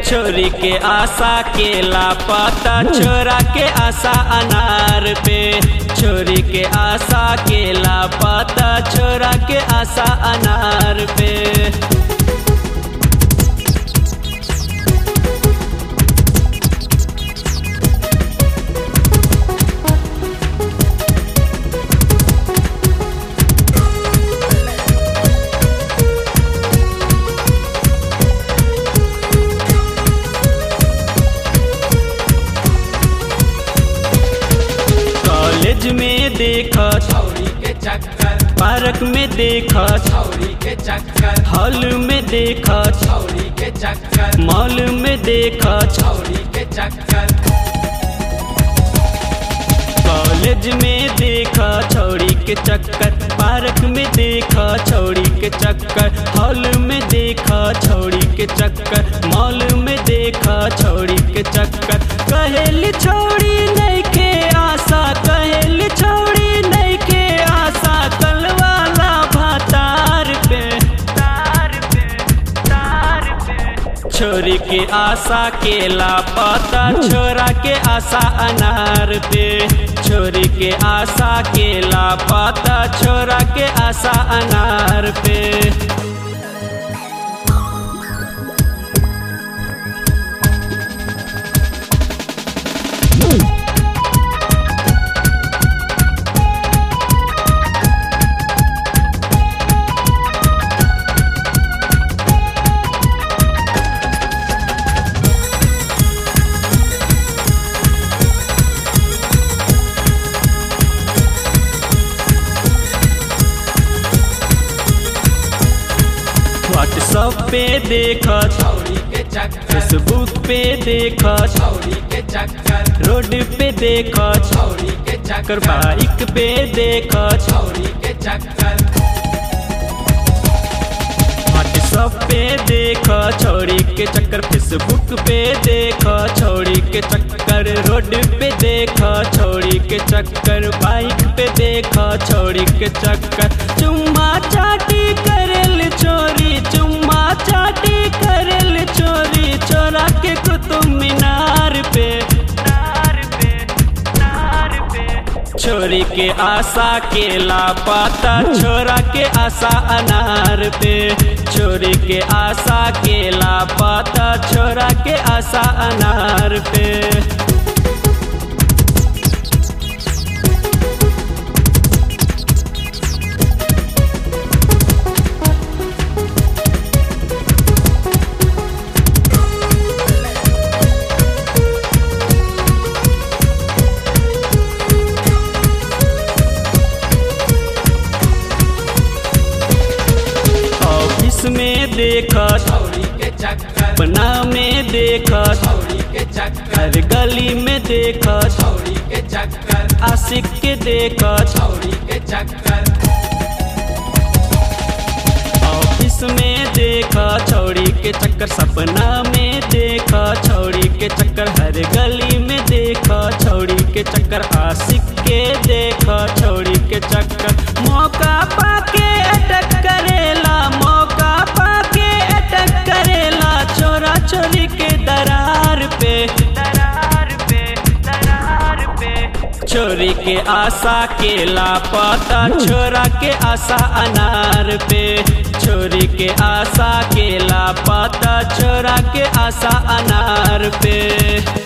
छोरी के आशा के लापता छोरा के आशा अनार पे छोरी के आशा के लापता छोरा के आशा अनार पे कॉलेज में देखा छौरी के चक्कर पार्क में देखा छौरी के चक्कर हॉल में देखा छौरी के चक्कर मॉल में देखा छौरी के चक्कर कॉलेज में देखा छौड़ी के चक्कर पार्क में देखा छौड़ी के चक्कर हॉल में देखा छौड़ी के चक्कर मॉल में देखा छौड़ी के चक्कर कहेली छौड़ी नहीं के आशा कहेली छौड़ी नहीं के आशा कल वाला भातार पे तार पे तार पे छोरी के आशा के लापता छोरा के आशा अनार पे छोरी के आशा के लापता छोरा के आशा अनार पे व्हाट्सअप पे देखा छौरी के चक्कर फेसबुक पे देखा छौरी के चक्कर रोड पे देखा छौरी के कर चक्कर बाइक पे देखा छौरी के चक्कर व्हाट्सअप पे देखा छौड़ी के चक्कर फेसबुक पे देखा छौड़ी के चक्कर रोड पे देखा छौड़ी के चक्कर बाइक पे देखा छौड़ी के चक्कर चुम्मा चाटी करेल चोरी चुम्मा चाटी करेल चोरी चोरा के कुतुब मीनार पे नार पे नार पे छोरी के आशा के लापता छोरा के आशा अनार पे छोरी के आशा के लापता छोरा के आशा अनार पे ऑफिस में देखा छौरी के चक्कर बना में देखा छौरी के चक्कर हर गली में देखा छौरी के चक्कर आशिक के देखा छौरी के चक्कर ऑफिस में देखा छौड़ी के चक्कर सपना में देखा छौड़ी के चक्कर हर गली में देखा छौड़ी के चक्कर आशिक के देखा छौड़ी के चक्कर मौका पाके अटक करेला मौका पाके अटक करेला छोरा छोरी के दरार पे दरार पे दरार पे छोरी के आशा के लापता छोरा के आशा अनार पे छोरी के आशा के लापता छोरा के आशा अनार पे